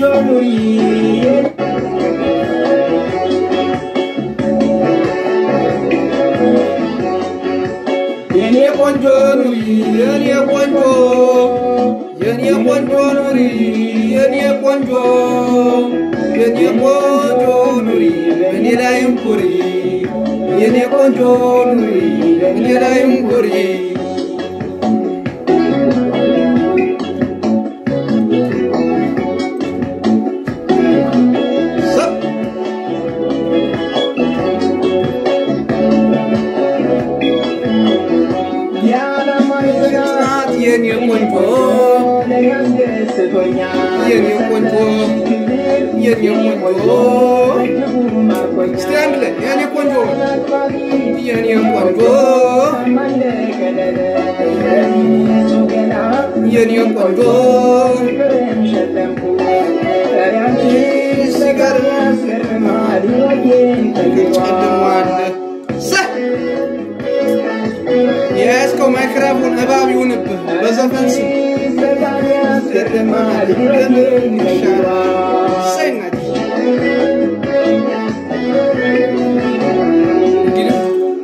ቆንጆ ኑሪ የኔ ቆንጆ ኑሪ የኔ ቆንጆ የኔ ቆንጆ ኑሪ የኔ ቆንጆ የኔ ቆንጆ ኑሪ በእኔ ላይም ኩሪ የኔ ቆንጆ ኑሪ በእኔ ላይም ኩሪ ሰብ የዓለማዊ ብርሃን ናት የኔ ቆንጆ ለኔ አስደስቶኛል የኔ ቆንጆ የኔ ቆንጆ እስቲ አንድ ላይ የኔ ቆንጆ የኔ ቆንጆ የኔ ቆንጆ ጨልሟል ሰ የያዝከው ማይክራፎን እባብ ይሁንብህ በዘፈን ስም ያስገርማል ለምን ይሻላል እሰይ እናቴ እንግዲህ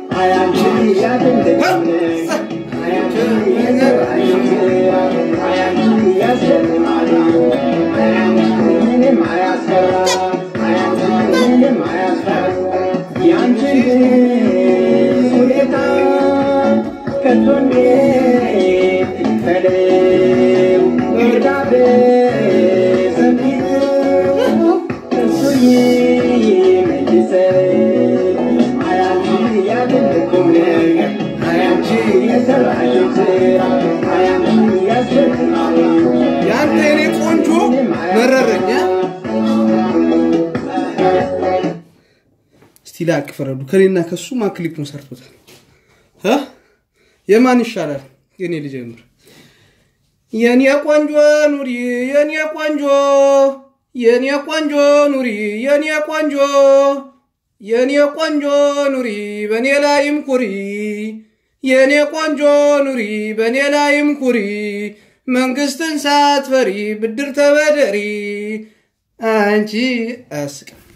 ያንተ የኔ ቆንጆ መረረኛ እስቲ ላቅ ፍረዱ። ከኔና ከሱ ማን ክሊፑን ሰርቶታል? እ? የማን ይሻላል? የኔ ልጀምር። የኔ ቆንጆ ኑሪ የኔ ቆንጆ የኔ ቆንጆ ኑሪ የኔ ቆንጆ የኔ ቆንጆ ኑሪ በኔ ላይም ኩሪ የኔ ቆንጆ ኑሪ በኔ ላይም ኩሪ መንግስትን ሳትፈሪ ብድር ተበደሪ አንቺ አያስቅም።